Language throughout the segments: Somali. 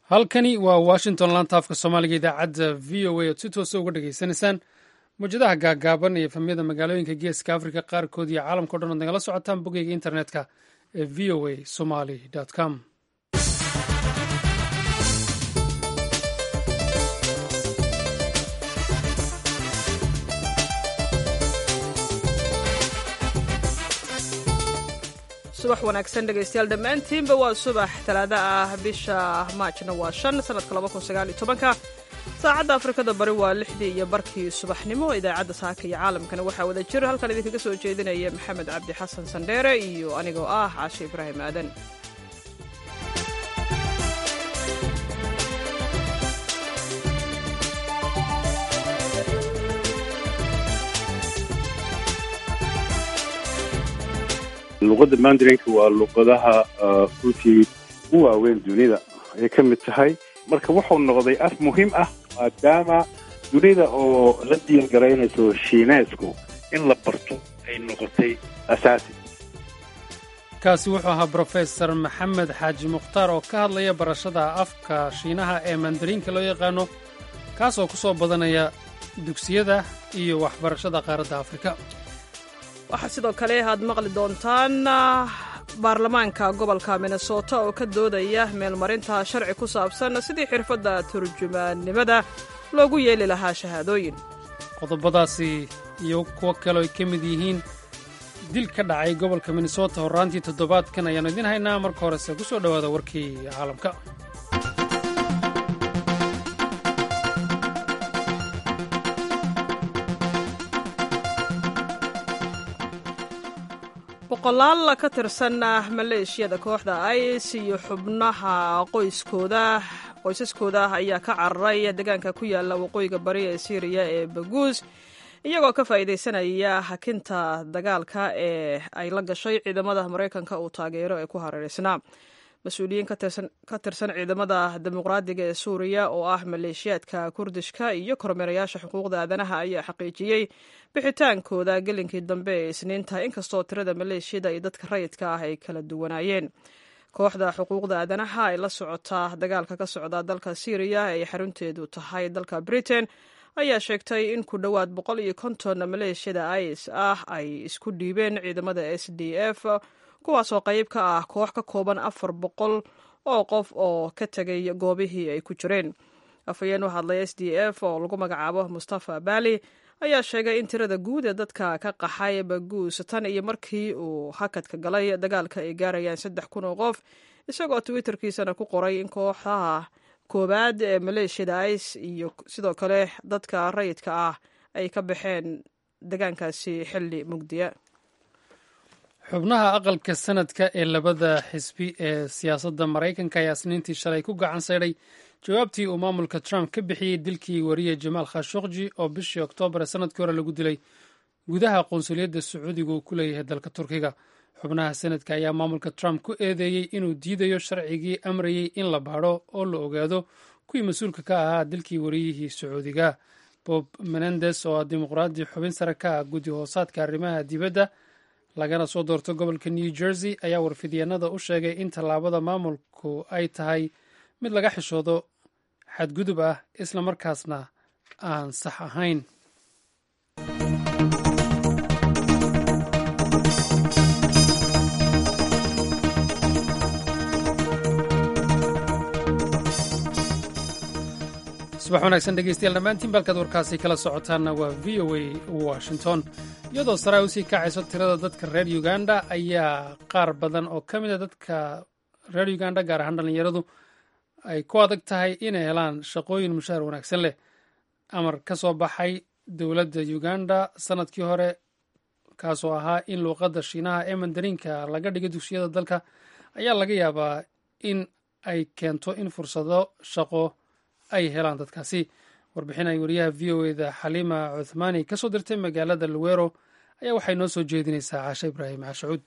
halkani waa washington laanta afka soomaaliga idaacadda v o a ood si toosa uga dhegaysanaysaan mawjadaha gaagaaban iyo efamyada magaalooyinka geeska africa qaarkood iyo caalamka o dhan ood nagala socotaan boggeyga internetka ee v o a somali com subax wanaagsan dhegaystayaal dhammaantiinba waa subax talaado ah bisha maajna waa shan sanadka laba kun sagaal iyo tobanka saacadda afrikada bari waa lixdii iyo barkii subaxnimo idaacadda saaka iyo caalamkana waxaa wada jir halkan idinkaga soo jeedinaya maxamed cabdi xasan sandheere iyo anigoo ah caashe ibraahim aadan luqadda mandarinka waa luqadaha runtii u waaweyn dunida ayay ka mid tahay marka wuxuu noqday af muhiim ah maadaama dunida oo la diyaargaraynayso shiineesku in la barto ay noqotay asaasi kaasi wuxuu ahaa brofesor maxamed xaaji mukhtaar oo ka hadlaya barashada afka shiinaha ee mandariinka loo yaqaano kaasoo ku soo badanaya dugsiyada iyo waxbarashada qaaradda afrika waxaa sidoo kale aad maqli doontaan baarlamaanka gobolka minnesota oo ka doodaya meelmarinta sharci ku saabsan sidii xirfadda turjumaannimada loogu yeeli lahaa shahaadooyin qodobadaasi iyo kuwo kaleo ay ka mid yihiin dil ka dhacay gobolka minnesota horraantii toddobaadkan ayaannu idiin haynaa marka horese ku soo dhowaada warkii caalamka boqolaal ka tirsan maleeshiyada kooxda is iyo xubnaha qoyskooda qoysaskooda ayaa ka cararay deegaanka ku yaala waqooyiga bari ee syriya ee baguus iyagoo ka faa'iidaysanaya hakinta dagaalka ee ay la gashay ciidamada maraykanka uu taageero ee ku hareeraysnaa mas-uuliyiin ka tirsan ciidamada dimuqraadiga ee suuriya oo ah maleeshiyaadka kurdishka iyo kormeerayaasha xuquuqda aadanaha ayaa xaqiijiyey bixitaankooda gelinkii dambe ee isniinta inkastoo tirada maleeshiyada iyo dadka rayidka ah ay kala duwanaayeen kooxda xuquuqda aadanaha ay la socotaa dagaalka ka socda dalka syriya ay xarunteedu tahay dalka britain ayaa sheegtay in ku dhowaad boqol iyo konton maleeshiyada is ah ay isku dhiibeen ciidamada s d f kuwaasoo qayb ka ah koox ka kooban afar boqol oo qof oo ka tegay goobihii ay ku jireen afhayeen u hadlay s d f oo lagu magacaabo mustafa bali ayaa sheegay in tirada guud ee dadka ka qaxay baguus tan iyo markii uu hakadka galay dagaalka ay gaarayaan saddex kun oo qof isagoo twitterkiisana ku qoray in kooxaha koowaad ee maleeshiyada is iyo sidoo kale dadka rayidka ah ay ka baxeen degaankaasi xilli mugdiya xubnaha aqalka sanadka ee labada xisbi ee siyaasadda maraykanka ayaa isniintii shalay ku gacan saydhay jawaabtii uu maamulka trump ka bixiyey dilkii wariye jamaal khashokji oo bishii oktoobar ee sanadkii hore lagu dilay gudaha qunsuliyadda sacuudiga uu ku leeyahay dalka turkiga xubnaha sanadka ayaa maamulka trump ku eedeeyey inuu diidayo sharcigii amrayey in la baadho oo la ogaado kuwii mas-uulka ka ahaa dilkii wariyihii sacuudiga bob menendes oo ah dimuqraadi xubin sare ka ah guddi hoosaadka arrimaha dibadda lagana soo doorto gobolka new jersey ayaa warfidyaenada u sheegay in tallaabada maamulku ay tahay mid laga xishoodo xadgudub ah isla markaasna aan sax ahayn subax wanaagsan dhegeystayaal dhammaantiin balkaad warkaasi kala socotaanna waa v o a washington iyadoo saraa usii kacayso tirada dadka reer uganda ayaa qaar badan oo ka mid a dadka reer uganda gaar ahaan dhallinyaradu ay ku adag tahay inay helaan shaqooyin mushaar wanaagsan leh amar ka soo baxay dowladda uganda sanadkii hore kaasoo ahaa in luuqadda shiinaha ee mandariinka laga dhigo dugsiyada dalka ayaa laga yaabaa in ay keento in fursado shaqo ay helaan dadkaasi warbixin ay wariyaha v o eda xaliima cuthmaani ka soo dirtay magaalada luwero ayaa waxay noo soo jeedinaysaa caashe ibraahim cashacuud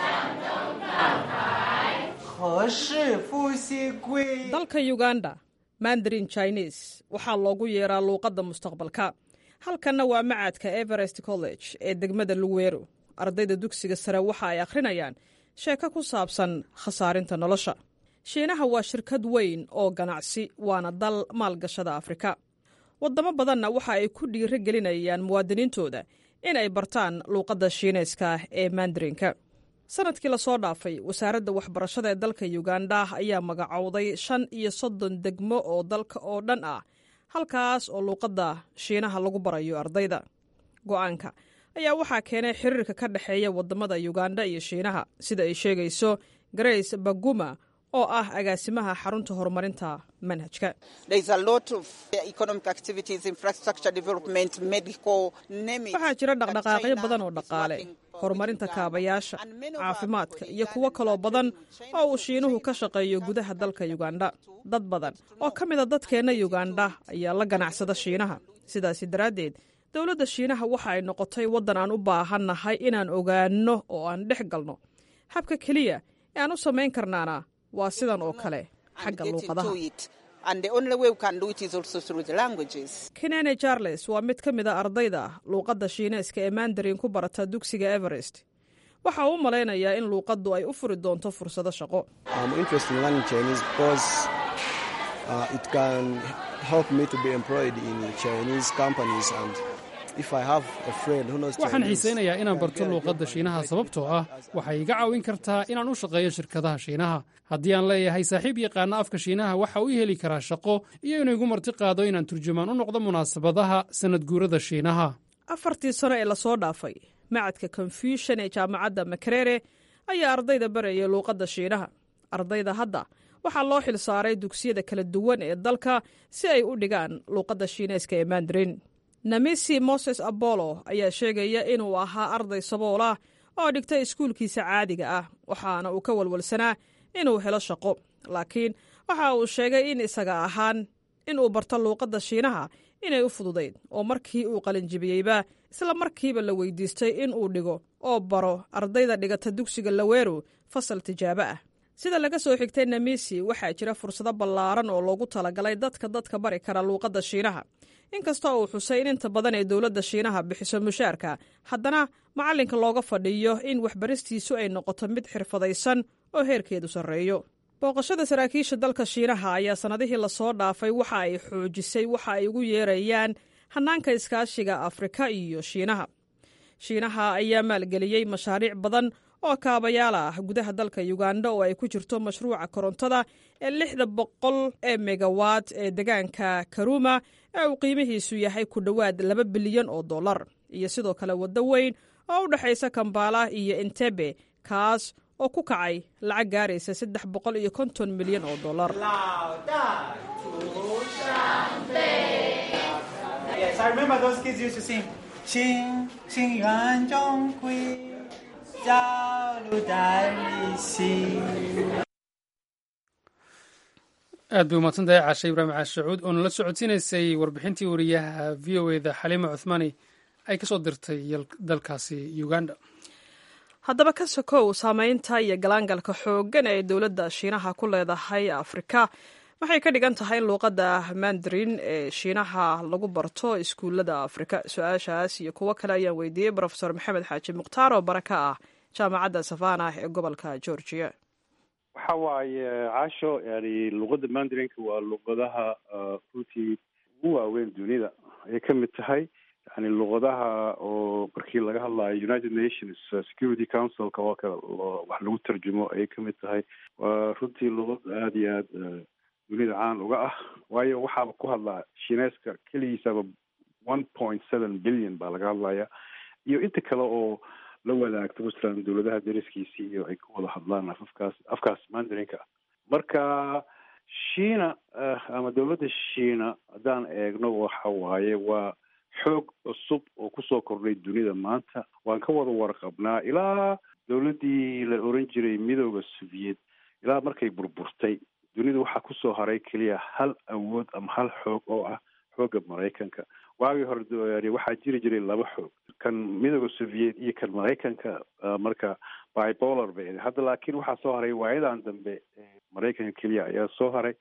dalka uganda mandarin chinese waxaa loogu yeeraa luuqadda mustaqbalka halkanna waa macadka everest college ee degmada luweero ardayda dugsiga sare waxa ay akhrinayaan sheeko ku saabsan khasaarinta nolosha shiinaha waa shirkad weyn oo ganacsi waana dal maalgashada afrika waddamo badanna waxa ay ku dhiiro gelinayaan muwaadiniintooda in ay bartaan luuqadda shiinayska ee mandarinka sanadkii lasoo dhaafay wasaaradda waxbarashada ee dalka yuganda ayaa magacowday shan iyo soddon degmo oo dalka oo dhan ah halkaas oo luuqadda shiinaha lagu barayo ardayda go'aanka ayaa waxaa keenay xiriirka ka dhexeeya waddamada yuganda iyo shiinaha sida ay sheegayso grace baguma oo ah agaasimaha xarunta horumarinta manhajka waxaa jira dhaqdhaqaaqyo badan oo dhaqaale horumarinta kaabayaasha caafimaadka iyo kuwo kaloo badan oo uu shiinuhu ka shaqeeyo gudaha dalka yuganda dad badan oo ka mida dadkeenna yuganda ayaa la ganacsada shiinaha sidaasi daraaddeed dowladda shiinaha waxa ay noqotay waddan aan u baahannahay inaan ogaanno oo aan dhex galno habka keliya ee aan u samayn karnaana waa sidan oo kale xagga luuqadaha kenene charles waa mid ka mida ardayda luuqadda shiineeska ee mandarin ku barata dugsiga everest waxa uu u malaynayaa in luuqaddu ay u furi doonto fursado shaqo waxaan xiisaynayaa inaan barto luuqadda shiinaha sababtoo ah waxay iga caawin kartaa inaan u shaqeeyo shirkadaha shiinaha haddii aan leeyahay saaxiib yaqaana afka shiinaha waxa uu heli karaa shaqo iyo inuu igu marti qaado inaan turjumaan u noqdo munaasabadaha sannad guurada shiinaha afartii sano ee lasoo dhaafay macadka confusion ee jaamacadda makerere ayaa ardayda barayay luuqadda shiinaha ardayda hadda waxaa loo xil saaray dugsiyada kala duwan ee dalka si ay u dhigaan luuqadda shiineyska ee mandarin namisi moses abolo ayaa sheegaya inuu ahaa arday sabool ah oo dhigtay iskuulkiisa caadiga ah waxaana uu ka walwalsanaa inuu helo shaqo laakiin waxa uu sheegay in isaga ahaan inuu barto luuqadda shiinaha inay u fududayd oo markii uu qalinjibiyeyba isla markiiba la weydiistay in uu dhigo oo baro ardayda dhigata dugsiga laweero fasal tijaabo ah sida laga soo xigtay namisi waxaa jira fursado ballaaran oo loogu talagalay dadka dadka bari kara luuqadda shiinaha inkastoo uu xusay in inta badan ee dowladda shiinaha bixiso mushaarka haddana macallinka looga fadhiyo in waxbaristiisu ay noqoto mid xirfadaysan oo heerkeedu sarreeyo booqashada saraakiisha dalka shiinaha ayaa sannadihii lasoo dhaafay waxa ay xoojisay waxa ay ugu yeerayaan hannaanka iskaashiga afrika iyo shiinaha shiinaha ayaa maalgeliyey mashaariic badan oo kaabayaal ah gudaha dalka yuganda oo ay ku jirto mashruuca korontada ee lixda boqol ee megawatt ee degaanka karuma ee uu qiimihiisu yahay ku dhowaad laba bilyan oo dollar iyo sidoo kale waddo weyn oo u dhexaysa kambala iyo entebe kaas oo ku kacay lacag gaaraysa saddex boqol iyo konton milyan oo dollar aad bay umahadsantahay caashe ibraahim caashacuud oo nala socodsiinaysay warbixintii wariyaha v o eda xaliima cuthmaani ay ka soo dirtay dalkaasi uganda haddaba ka sokow saameynta iyo galaangalka xooggan ee dowladda shiinaha ku leedahay afrika waxay ka dhigan tahay in luuqadda mandarin ee shiinaha lagu barto iskuullada afrika su-aashaas iyo kuwo kale ayaan weydiiyey brofesor maxamed xaaji mukhtaar oo bara ka ah jaamacadda savana ee gobolka georgia waxa waaye caasho yani luqadda mandarinka waa luqadaha runtii ugu waaweyn dunida ayay ka mid tahay yani luqadaha oo markii laga hadlayo united nations security councilka oo kale wax lagu tarjumo ayay ka mid tahay waa runtii luqad aada iyo aada dunida caan uga ah waayo waxaaba ku hadlaa shineeska keligiisaba one point seven billion baa laga hadlaya iyo inta kale oo la wadaagto masalan dowladaha dariskiisi iyo ay ku wada hadlaan afafkaas afkaas mandarinka marka shiina ama dowladda shiina haddaan eegno waxa waaye waa xoog cusub oo kusoo kordhay dunida maanta waan ka wada warqabnaa ilaa dowladdii la oran jiray midooda soviet ilaa markay burburtay dunida waxaa kusoo haray keliya hal awood ama hal xoog oo ah xoogga maraykanka waagii hore waxaa jiri jiray laba xoog kan midooda soviet iyo kan maraykanka marka bipolar bay hadda laakiin waxaa soo haray waayadan dambe maraykanka keliya ayaa soo haray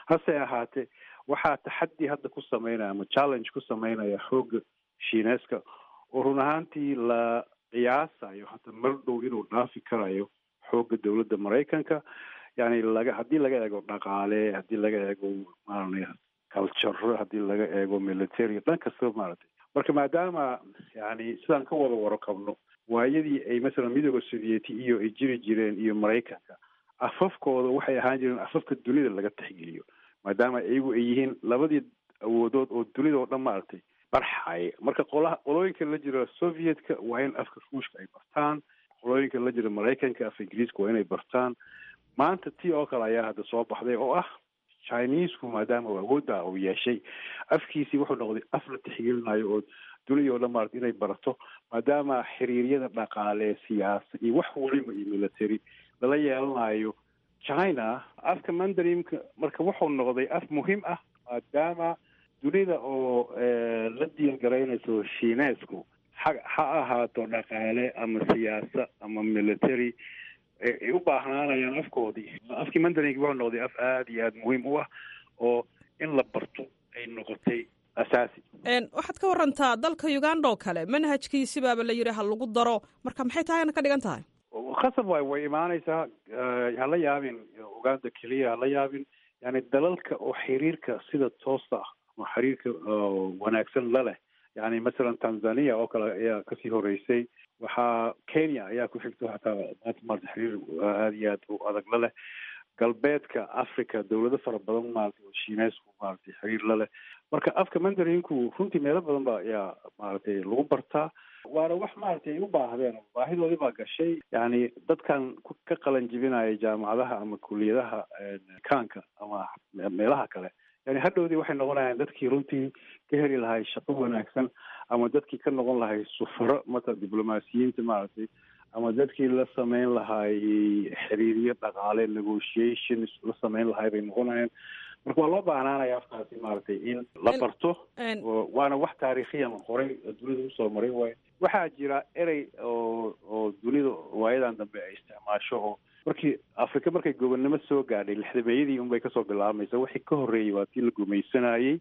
hase ahaatee waxaa taxaddi hadda ku sameynaya ama challenge ku sameynaya xoogga shiineeska oo run ahaantii la qiyaasayo hata mar dhow inuu dhaafi karayo xoogga dowladda maraykanka yani laga haddii laga eego dhaqaale haddii laga eego maarana culture haddii laga eego military dhan kastaba maaragtay marka maadaama yani sidaan ka wada waro qabno waayadii ay masalan midooda sovieti iyo ay jiri jireen iyo maraykanka afafkooda waxay ahaan jireen afafka dunida laga tixgeliyo maadaama iyagu ay yihiin labadii awoodood oo dunida oo dhan maaragtay barxaya marka qolaha qolooyinka la jira sovietka waa in afka ruushka ay bartaan qolooyinka la jira maraykanka afka ingiriiska waa inay bartaan maanta tii oo kale ayaa hadda soo baxday oo ah chinesku maadaama uu awoodda uu yeeshay afkiisii wuxuu noqday af la tixgelinayo oo dunidii oo dhan maarata inay barato maadaama xiriiryada dhaqaale siyaasa iyo wax waliba iyo military lala yeelanayo china afka mandarinka marka wuxuu noqday af muhiim ah maadaama dunida oo la diilgaraynayso shiineesku ha ha ahaato dhaqaale ama siyaasa ama military ay u baahnaanayaan afkoodii afkii mandarinki wuxuu noqday af aada iyo aada muhiim u ah oo in la barto ay noqotay asaasi waxaad ka warantaa dalka uganda oo kale manhajkiisibaaba la yidhi ha lagu daro marka maxay tahayna ka dhigan tahay khasab waay way imaanaysaa hala yaabin uganda keliya hala yaabin yani dalalka oo xiriirka sida toosta ah ama xiriirka wanaagsan la leh yani masalan tanzania oo kale ayaa kasii horeysay waxaa kenya ayaa ku xigto hataa maanta maarata xiriir aada iyo aad u adag la leh galbeedka africa dawlado fara badan maarata oo shiineysku maaragtay xiriir la leh marka afka mandarinku runtii meelo badan ba ayaa maaragtay lagu bartaa waana wax maaragtay ay u baahdeen baahidoodii baa gashay yani dadkan ka qalan jibinaya jaamacadaha ama kuliyadaha kaanka ama meelaha kale yani hadhowdii waxay noqonayaan dadkii runtii ka heli lahay shaqo wanaagsan ama dadkii ka noqon lahay sufaro mata diblomaasiyiinta maaragtay ama dadkii la sameyn lahay xiriiryo dhaqaale negotiations la sameyn lahay bay noqonayaan marka waa loo baahnaanaya afkaasi maaragtay in la barto waana wax taariikhiyan horey dunida usoo maray waayo waxaa jira erey oo oo dunida waayadan dambe ay isticmaasho oo markii afrika markay gobonnimo soo gaadhay lixdameeyadii unbay kasoo bilaabmaysa wixii ka horreeyey waa tii la gumaysanayey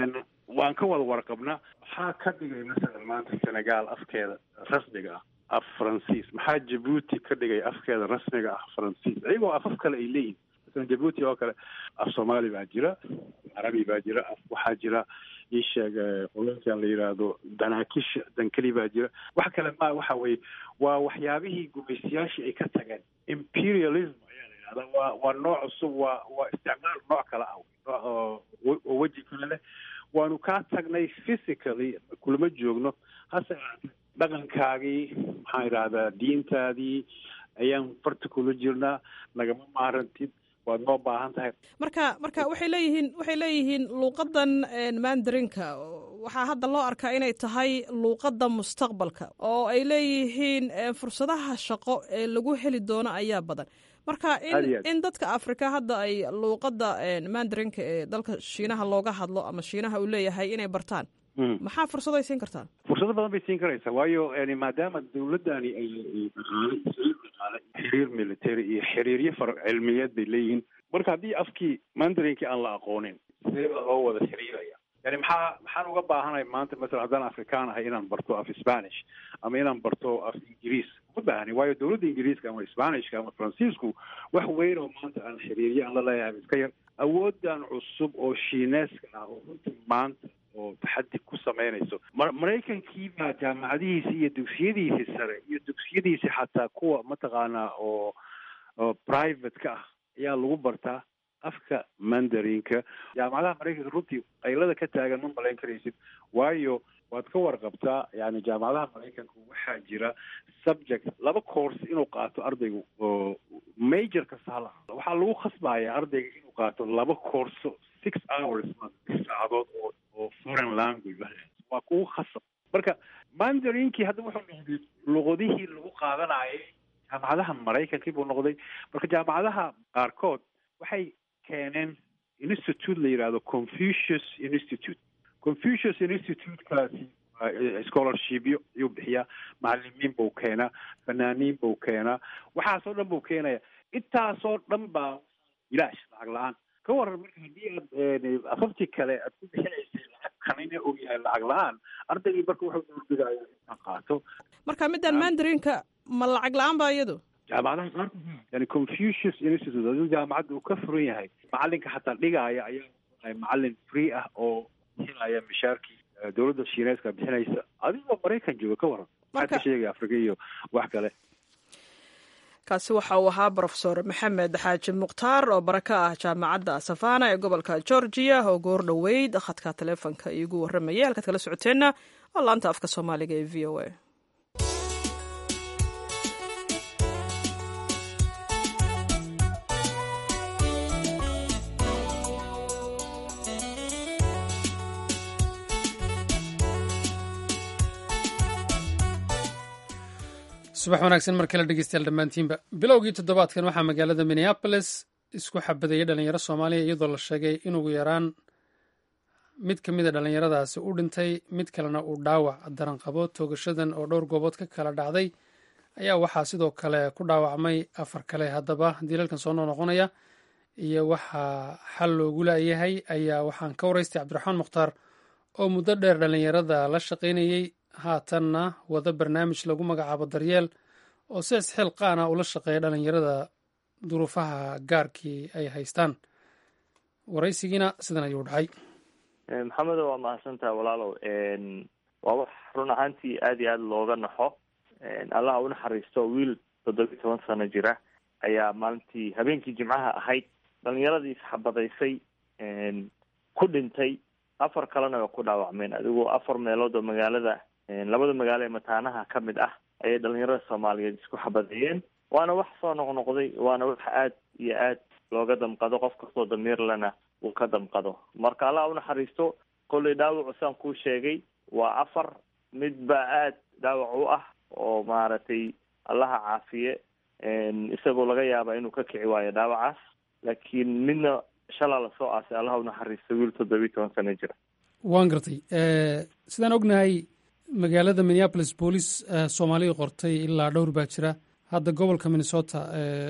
waan ka wada warqabna maxaa ka dhigay masalan maanta senegal afkeeda rasmiga ah af faransiis maxaa jabuuti ka dhigay afkeeda rasmiga ah faransiis iyagoo afaf kale ay leeyihin masalan jabuuti oo kale af soomaali baa jira carabi baa jira af waxaa jira ii sheeg qolonkan la yidhaahdo danaakish dankeli baa jira wax kale ma waxa weye waa waxyaabihii gumaystayaashii ay ka tageen imperialism ayaa la yidhahdaa waa waa nooc cusub waa waa isticmaal nooc kale ah nooc oo weji kale leh waanu kaa tagnay physically kulama joogno hase dhaqankaagii maxaan idhahdaa diintaadii ayaan farta kula jirnaa nagama maarantid waad noo baahan tahay marka marka waxay leeyihiin waxay leeyihiin luuqadan mandarinka waxaa hadda loo arkaa inay tahay luuqadda mustaqbalka oo ay leeyihiin fursadaha shaqo ee lagu heli doono ayaa badan marka in in dadka africa hadda ay luuqadda mandarinka ee dalka shiinaha looga hadlo ama shiinaha uu leeyahay inay bartaan maxaa fursado ay siin kartaa fursado badan bay siin karaysaa waayo yani maadaama dawladdani ay dhaqaale dhaqaale xiriir military iyo xiriiryo far cilmiyeed bay leeyihiin marka haddii afkii mandarinkii aan la aqoonin sidee baa loo wada xiriiraya yani maxaa maxaan uga baahanay maanta masalan haddaan afrikaan ahay inaan barto af spanish ama inaan barto af ingiriis ma baahni waayo dawladda ingiriiska ama spanishka ama faransiisku wax weyn oo maanta aan xiriiryo aan la leeyahay iska yar awoodan cusub oo shiineeska ah oo runtii maanta oo taxadi ku samaynayso maraykankii baa jaamacadihiisi iyo dugsiyadiisi sare iyo dugsiyadiisi xataa kuwa mataqaanaa oo oo private ka ah ayaa lagu bartaa afka mandarinka jaamacadaha maraykanka runtii qaylada ka taagan ma malayn karaysid waayo waad ka warqabtaa yani jaamacadaha maraykanka waxaa jira subject laba course inuu qaato ardaygu oo major kasta hala waxaa lagu khasbaya ardayga inuu qaato laba courso six hours saacadood oo oo foreign language waa kugu khasab marka mandarinkii hadda wuxuu noqday luqadihii lagu qaadanayay jaamacadaha maraykankii buu noqday marka jaamacadaha qaarkood waxay keeneen institute la yidhahdo confucius institute confucius institutekaasi scholarshipyo ayuu bixiyaa macalimiin buu keenaa fanaaniin buu keenaa waxaasoo dhan buu keenaya intaasoo dhan baa ilaash lacag la-aan ka waran marka haddii aad afaftii kale aad ku bixinaysay lacag kanina og yahay lacag la-aan ardaygii marka wuxuu doorbidayaa inaan qaato marka midaan mandarinka ma lacag la-aan ba iyadu jaamacadaha qaarkood yani confucius institute aduu jaamacadda uu ka furan yahay macalinka xataa dhigaaya ayaa macalin free ah oo bixinaya mishaarkii dowladda shiineeska bixinaysa adigoo maraykan jooga ka waran maxaad ka sheegaya afrika iyo wax kale kaasi waxa uu ahaa brofesor maxamed xaaji mukhtaar oo bara ka ah jaamacadda savana ee gobolka georgia oo goor dhoweyd khadka taleefonka iigu warramayay halkaad kala socoteenna oo laanta afka soomaaliga ee v o a subax wanaagsan mar kale dhegeystayaal dhammaantiinba bilowgii toddobaadkan waxaa magaalada minneabolis isku xabadayay dhalinyaro soomaaliya iyadoo la sheegay in ugu yaraan mid ka mida dhallinyaradaasi u dhintay mid kalena uu dhaawac daran qabo toogashadan oo dhowr goobood ka kala dhacday ayaa waxaa sidoo kale ku dhaawacmay afar kale haddaba dilalkan soo noqnoqonaya iyo waxaa xal loogu laayahay ayaa waxaan ka waraystay cabdiraxmaan mukhtaar oo muddo dheer dhallinyarada la shaqaynayey haatanna wada barnaamij lagu magacaabo daryeel oo si isxil qaana ula shaqeeya dhalinyarada duruufaha gaarkii ay haystaan waraysigiina sidan ayuu dhacay maxamedo waa mahadsantaha walaalow waa wax run ahaantii aada iyo aada looga naxo allaha u naxariisto wiil toddobiyi toban sano jira ayaa maalintii habeenkii jimcaha ahayd dhalinyaradii isxabadaysay ku dhintay afar kalena way ku dhaawacmeen adigoo afar meelood oo magaalada labada magaalo ee mataanaha ka mid ah ayay dhalinyarada soomaaliyeed isku xabadeeyeen waana wax soo noqnoqday waana wax aad iyo aad looga damqado qof kastoo damiirlena uu ka damqado marka allah unaxariisto kollay dhaawacu saan kuu sheegay waa afar mid baa aad dhaawac u ah oo maaragtay allaha caafiye isagoo laga yaaba inuu ka kici waayo dhaawacaas laakiin midna shalaa lasoo aasay allaha unaxariisto wiil toddobiyi toban sano jira waan gartay sidaan ognahay magaalada minneapolis booliis soomaaliya qortay ilaa dhowr baa jira hadda gobolka minnesota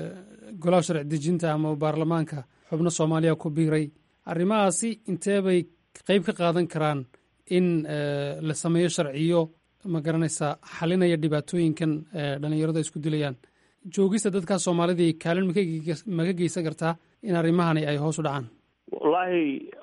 golaha sharci dejinta ama baarlamaanka xubno soomaaliya ku biiray arrimahaasi intee bay qeyb ka qaadan karaan in la sameeyo sharciyo ma garanaysaa xalinaya dhibaatooyinkan dhalinyaradu ay isku dilayaan joogista dadkaa soomaalidii kaalin maka geysan kartaa in arrimahani ay hoos u dhacaan wallaahi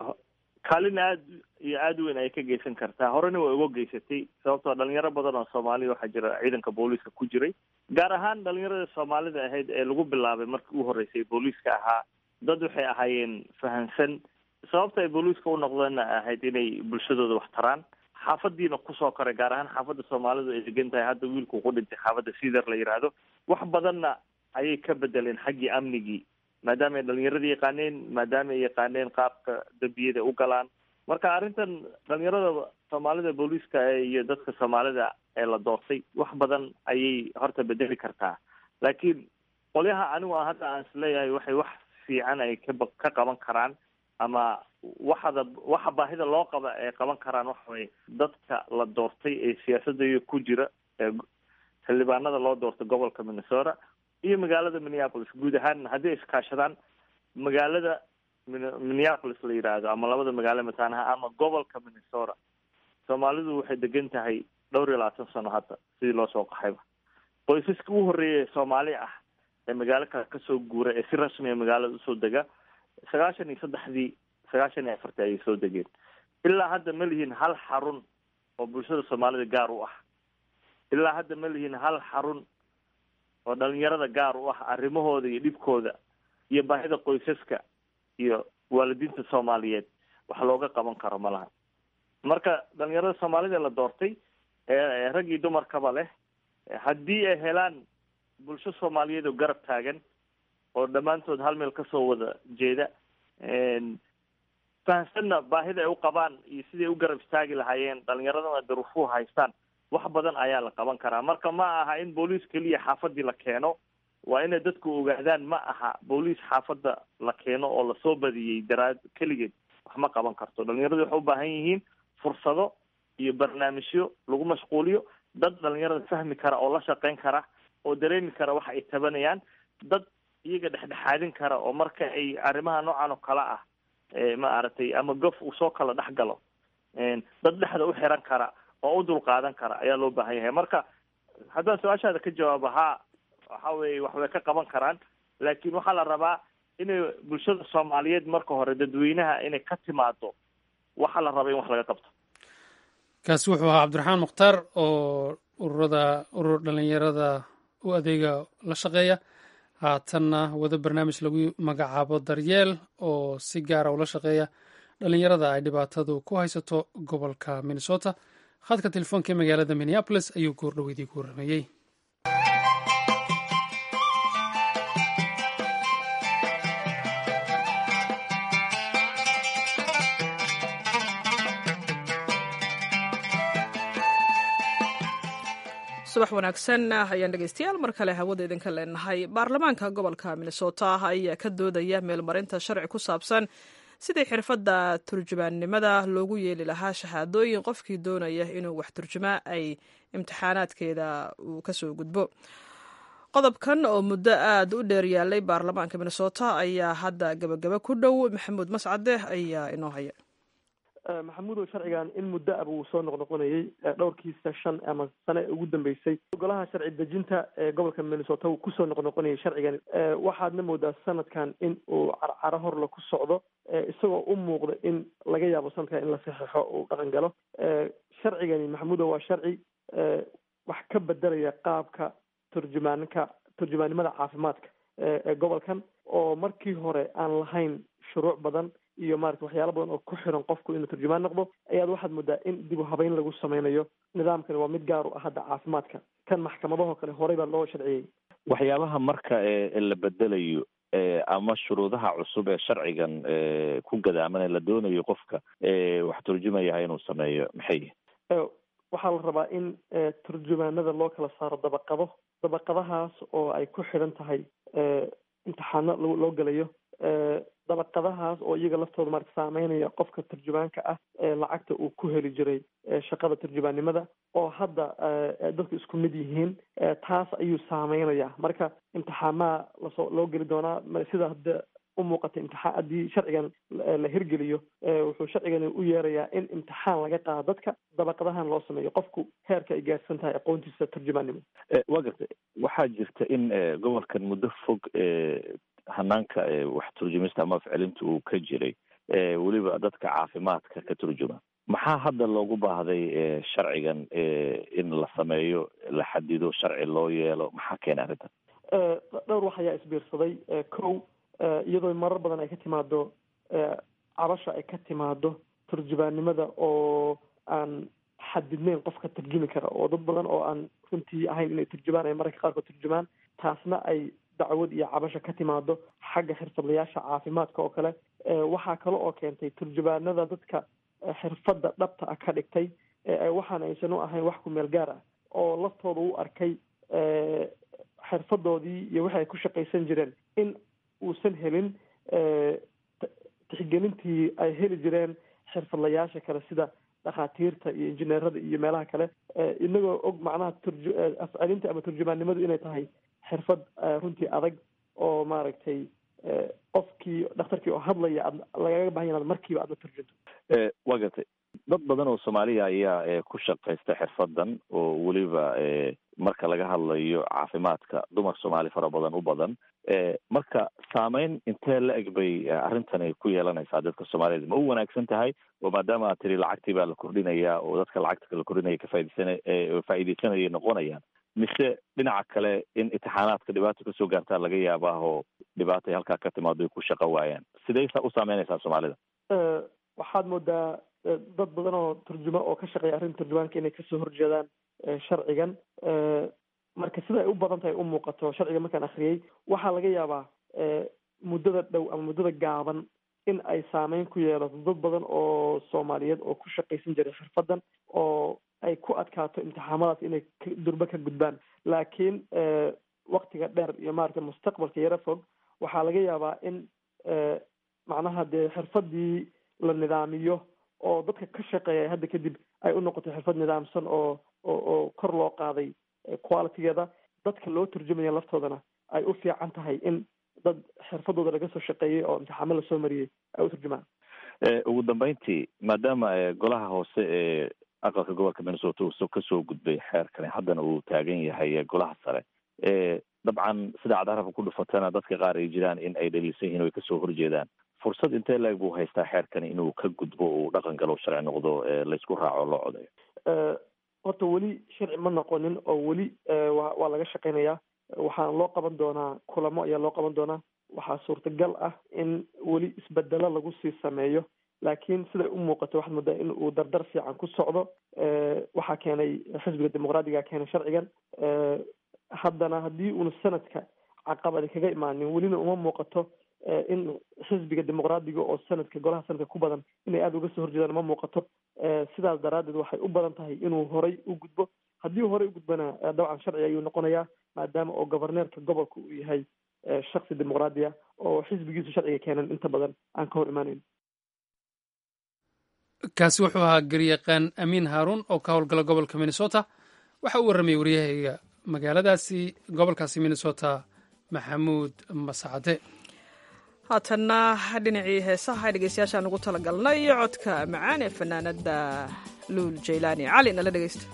kaalin aad iyo aada weyn ayay ka geysan kartaa horena way uga geysatay sababtoo dhalinyaro badan oo soomaaliya waxaa jira ciidanka booliiska ku jiray gaar ahaan dhalinyarada soomaalida ahayd ee lagu bilaabay markii u horreysay booliiska ahaa dad waxay ahaayeen fahansan sababta ay booliiska u noqdeenna ahayd inay bulshadooda wax taraan xaafadiina kusoo koray gaar ahaan xaafadda soomaalidu ay degan tahay hadda wiilku ku dhintay xaafadda sider la yidhaahdo wax badanna ayay ka bedeleen xaggii amnigii maadaama ay dhalinyarada yaqaaneen maadaama ay yaqaaneen qaabka dembiyada u galaan marka arrintan dhalinyarada soomaalida booliiska iyo dadka soomaalida ee la doortay wax badan ayay horta bedeli kartaa laakiin qolyaha anigu hadda aan isleeyahay waxay wax fiican ay kaba ka qaban karaan ama waxada waxa baahida loo qaba ay qaban karaan waxa waye dadka la doortay ee siyaasadda ku jira ee xildhibaanada loo doortay gobolka minnesota iyo magaalada minneapolis guud ahaan haddii ay iskaashadaan magaalada minneapolis la yidhaahdo ama labada magaalo mataanaha ama gobolka minnesota soomaalidu waxay degan tahay dhowr iyo labaatan sano hadda sidii loo soo qaxayba qoysaska u horreeya ee soomaali ah ee magaalo kale kasoo guura ee si rasmiya magaalada usoo dega sagaashan iyo saddexdii sagaashan iyo afartii ayay soo degeen ilaa hadda ma lihiin hal xarun oo bulshada soomaalida gaar u ah ilaa hadda ma lihiin hal xarun oo dhalinyarada gaar u ah arrimahooda iyo dhibkooda iyo baahida qoysaska iyo waalidiinta soomaaliyeed wax looga qaban karo ma laha marka dhalinyarada soomaalida la doortay ee raggii dumarkaba leh haddii ay helaan bulsho soomaaliyeed oo garab taagan oo dhammaantood hal meel kasoo wada jeeda fahamsanna baahida ay u qabaan iyo siday u garab istaagi lahaayeen dhalinyaradana daruufuhu haystaan wax badan ayaa la qaban karaa marka ma aha in booliis keliya xaafadii la keeno waa inay dadku ogaadaan ma aha booliis xaafadda la keeno oo lasoo badiyey daraad keligeed wax ma qaban karto dhalinyaradu waxay u baahan yihiin fursado iyo barnaamijyo lagu mashquuliyo dad dhalinyarada fahmi kara oo la shaqeyn kara oo dareemi kara waxa ay tabanayaan dad iyaga dhexdhexaadin kara oo marka ay arrimaha noocan oo kale ah maaragtay ama gof uu soo kala dhex galo dad dhexda u xiran kara oo u dulqaadan kara ayaa loo baahan yahay marka haddaan su-aashaada ka jawaabo haa waxa weye wax way ka qaban karaan laakiin waxaa la rabaa inay bulshada soomaaliyeed marka hore dadweynaha inay ka timaado waxaa la raba in wax laga qabto kaasi wuxuu ahaa cabdiraxmaan mukhtaar oo ururada urur dhalinyarada u adeega la shaqeeya haatanna wada barnaamij lagu magacaabo daryeel oo si gaara ula shaqeeya dhalinyarada ay dhibaatadu ku haysato gobolka minnesota khadka telefoonka ee magaalada minneapolis ayuu goordhoweydii ku warrameeyey subax wanaagsan ayaan dhegeystayaal mar kale hawada idinka leenahay baarlamaanka gobolka minnesota ayaa ka doodaya meelmarinta sharci ku saabsan sidii xirfadda turjumaannimada loogu yeeli lahaa shahaadooyin qofkii doonaya inuu wax turjumaa ay imtixaanaadkeeda uu kasoo gudbo qodobkan oo muddo aada u dheer yaalay baarlamaanka minnesota ayaa hadda gabagaba ku dhow maxamuud mascade ayaa inoo haya maxamuudow sharcigan in muddo ab uu soo noqnoqonayey dhowrkiisa shan ama sane ugu dambeysay golaha sharci dejinta ee gobolka minnesota uu kusoo noqnoqonayay sharcigan waxaadna moodaa sanadkan in uu carcaro horla ku socdo isagoo u muuqda in laga yaabo sanadkan in la saxeixo uu dhaqan galo sharcigani maxamuudow waa sharci wax ka bedelaya qaabka turjumaanka turjumaannimada caafimaadka ee gobolkan oo markii hore aan lahayn shuruuc badan iyo maarata waxyaalo badan oo ku xiran qofku inuu turjumaan noqdo ayaad waxaad moodaa in dib u habeyn lagu sameynayo nidaamkani waa mid gaar u ah hadda caafimaadka kan maxkamadahoo kale horey baa loo sharciyey waxyaabaha marka la bedelayo ama shuruudaha cusub ee sharcigan ku gadaaman la doonayo qofka wax turjumayaha inuu sameeyo maxay waxaa la rabaa in turjumaanada loo kala saaro dabaqado dabaqadahaas oo ay ku xidhan tahay imtixaano loo gelayo dabaqadahaas oo iyaga laftooda marka saameynaya qofka turjumaanka ah ee lacagta uu ku heli jiray shaqada turjumaannimada oo hadda dadku isku mid yihiin taas ayuu saameynaya marka imtixaamaha lasoo loo geli doonaa sida hadda u muuqata imtixaan haddii sharcigan la hirgeliyo wuxuu sharcigani u yeerayaa in imtixaan laga qaado dadka dabaqadahan loo sameeyo qofku heerka ay gaarsan tahay aqoontiisa turjumaannimo waa gartay waxaa jirta in gobolkan muddo fog hanaanka wax turjumista ama ficlinta uu ka jiray weliba dadka caafimaadka ka turjuma maxaa hadda loogu baahday sharcigan in la sameeyo la xadido sharci loo yeelo maxaa keena arrintan dhowr wax ayaa isbiirsaday kow iyadoo marar badan ay ka timaado cabasha ay ka timaado turjumaannimada oo aan xadidneyn qofka turjumi kara oo dad badan oo aan runtii ahayn inay turjumaan ay mararka qaarkood turjumaan taasna ay dacwad iyo cabasha ka timaado xagga xirfadlayaasha caafimaadka oo kale waxaa kale oo keentay turjumaanada dadka xirfadda dhabta ah ka dhigtay waxaan aysan u ahayn wax ku meel gaar ah oo laftooda u arkay xirfadoodii iyo wixi ay ku shaqaysan jireen in uusan helin tixgelintii ay heli jireen xirfadlayaasha kale sida dhakhaatiirta iyo injineerada iyo meelaha kale inagoo og macnaha turju afcelinta ama turjumaannimadu inay tahay xirfad runtii adag oo maaragtay qofkii dhakhtarkii oo hadlaya ad lagaga bahan ya inaad markiiba aadla turjunto waa gartay dad badan oo soomaaliya ayaa ku shaqaysta xirfadan oo weliba marka laga hadlayo caafimaadka dumar soomaali fara badan u badan marka saameyn intee la eg bay arrintani ku yeelanaysaa dadka soomaaliyeed ma u wanaagsan tahay oo maadaama aad tiri lacagtii baa la kordhinayaa oo dadka lacagta la kordhinaya kafaaidsana faa'iidaysanayay noqonayaan mise dhinaca kale in imtixaanaadka dhibaato kasoo gaartaa laga yaabaa oo dhibaata ay halkaa ka timaado ay ku shaqo waayaan sidey u saameynaysaa soomaalida waxaad moodaa dad badan oo turjuma oo ka shaqeeya arrinta turjumaanka inay kasoo horjeedaan sharcigan marka sida ay u badan tahay u muuqato sharciga markaan akriyey waxaa laga yaabaa muddada dhow ama muddada gaaban in ay saameyn ku yeelato dad badan oo soomaaliyeed oo ku shaqaysan jiray xirfadan oo ay ku adkaato imtixaamadaas inay durbe ka gudbaan laakiin waktiga dheer iyo maaragtay mustaqbalka yaro fog waxaa laga yaabaa in macnaha dee xirfadii la nidaamiyo oo dadka ka shaqeeya hadda kadib ay u noqoto xirfad nidaamsan oo oo oo kor loo qaaday qualitygeeda dadka loo turjumaya laftoodana ay u fiican tahay in dad xirfadooda laga soo shaqeeyey oo imtixaamo lasoo mariyey ay u turjumaan ugu dambeyntii maadaama golaha hoose ee aqalka gobolka minnesota uu kasoo gudbay xeerkani haddana uu taagan yahay golaha sare dabcan sida cad arabka ku dhufatana dadka qaar ay jiraan in ay dhaliilsan yihin o ay kasoo horjeedaan fursad intee laeg buu haystaa xeerkani inuu ka gudbo uu dhaqan galo sharci noqdo laysku raaco loo codayo horta weli sharci ma noqonin oo weli wa waa laga shaqeynayaa waxaana loo qaban doonaa kulamo ayaa loo qaban doonaa waxaa suurtagal ah in weli isbedelo lagu sii sameeyo laakiin siday u muuqato waxaad moodaa in uu dardar fiican ku socdo waxaa keenay xisbiga dimuqraadiga keenay sharcigan haddana haddii uuna sanadka caqabadi kaga imaanin welina uma muuqato in xisbiga dimuqraadiga oo sanadka golaha sanadka ku badan inay aada uga soo horjeedaan uma muuqato sidaas daraaddeed waxay u badan tahay inuu horay u gudbo haddii uu horay u gudbana dabcan sharci ayuu noqonayaa maadaama oo governeerka gobolka uu yahay shaksi dimuqraadiya oo xisbigiisu sharciga keenan inta badan aan ka hor imaanayn kaasi wuxuu ahaa garyaqaan amiin haaruun oo ka howlgala gobolka minnesota waxa uu warramayay waryahayga magaaladaasi gobolkaasi minnesota maxamuud mascade haatanna dhinacii heesaha dhegeystayaashaan ugu talagalnay codka macaan ee fanaanada luul jaylaani cali nala dhegeysta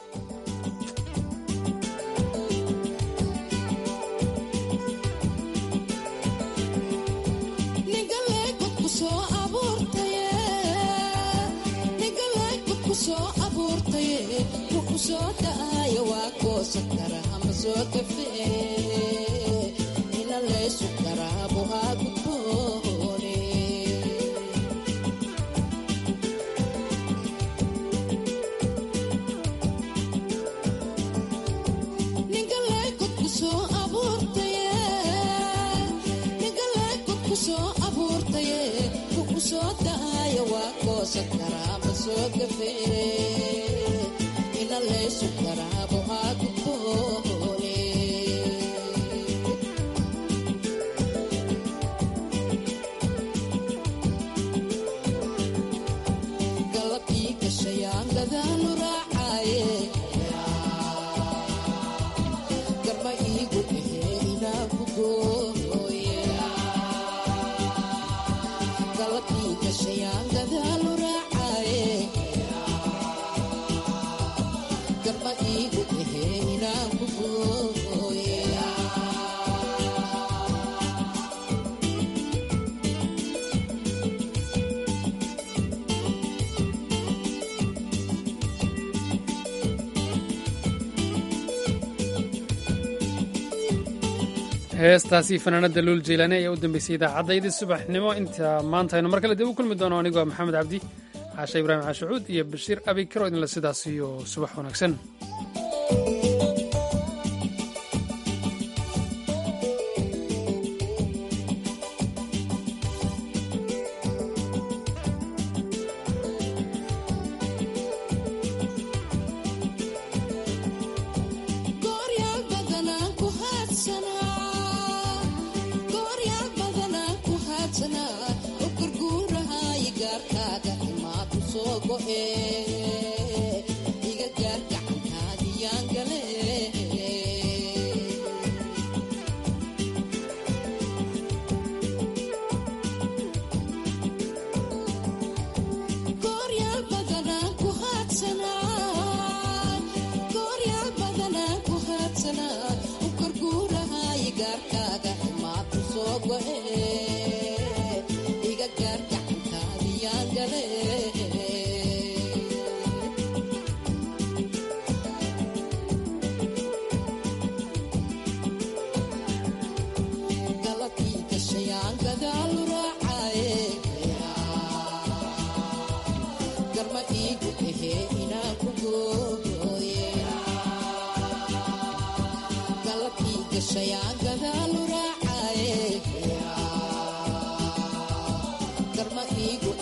heestaasi fanaanada luul jeylaani ayaa u dambeysay idaacaddayadii subaxnimo inta maanta aynu mar kale dib u kulmi doono anigoo maxamed cabdi caashe ibraahim caashucuud iyo bashiir abi karo idinle sidaas iyo subax wanaagsan garma iigu